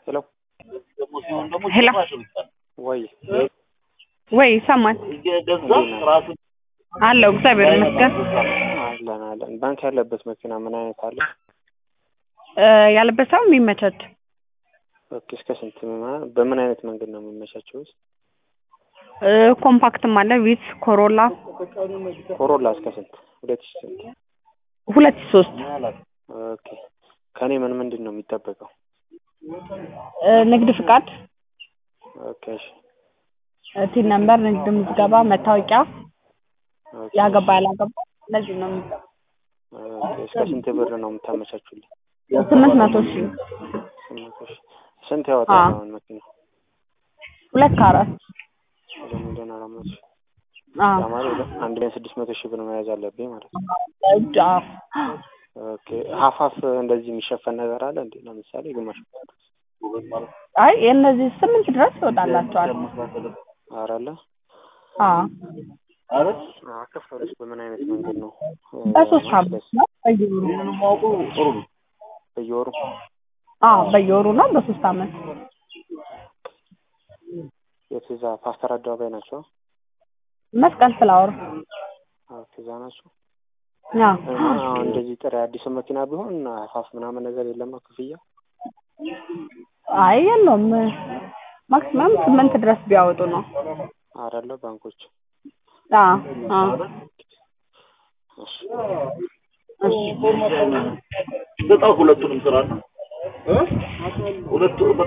ሄሎ ሄሎ ወይ ወይ ይሰማል አለው እግዚአብሔር ይመስገን አለን አለን ባንክ ያለበት መኪና ምን አይነት አለ? እ ያለበት ሰው የሚመቻች ኦኬ እስከ ስንት ማ- በምን አይነት መንገድ ነው የሚመቻቸው? ውስጥ እ ኮምፓክትም አለ ቪትስ ኮሮላ ኮሮላ እስከ ስንት? ሁለት ሺህ ስንት? ሁለት ሺህ ሶስት ኦኬ ከኔ ምን ምንድን ነው የሚጠበቀው? እ ንግድ ፍቃድ ኦኬ እሺ እ ቲን ነምበር ንግድ ምዝገባ መታወቂያ ኦኬ ያገባ ያላገባ እነዚህ ነው የሚጠበቅ ኦኬ እስከ ስንት ብር ነው የምታመቻቹልኝ? ስምንት መቶ ሺህ ስምንት ሺህ ስንት ያወጣል አዎ። አሁን መኪና? ሁለት ከአራት ወደ ሚሊዮን አራት መቶ ሺህ አዎ ያ ማለት ወደ አንድ ሚሊዮን ስድስት መቶ ሺህ ብር መያዝ አለብኝ ማለት ነው። እጅ አዎ ኦኬ ሀፋፍ እንደዚህ የሚሸፈን ነገር አለ እንዴ? ለምሳሌ ግማሽ አይ የእነዚህ ስምንት ድረስ ይወጣላቸዋል ኧረ አለ አዎ አከፋፈሉስ በምን አይነት መንገድ ነው? በሶስት ማለት አመት ነው በየወሩ በየወሩ አዎ በየወሩ ነው በሶስት አመት የት እዛ ፓስተር አደባባይ ናቸው? መስቀል ፍላወር አዎ እዛ ናቸው። አዎ እና አሁን እንደዚህ ጥሬ አዲስ መኪና ቢሆን ሀፋፍ ምናምን ነገር የለም ክፍያ? አይ የለውም ማክሲመም ስምንት ድረስ ቢያወጡ ነው አይደለ ባንኮች አዎ አዎ እሺ እሺ በጣም ሁለቱንም ስራ ነው ሁለቱ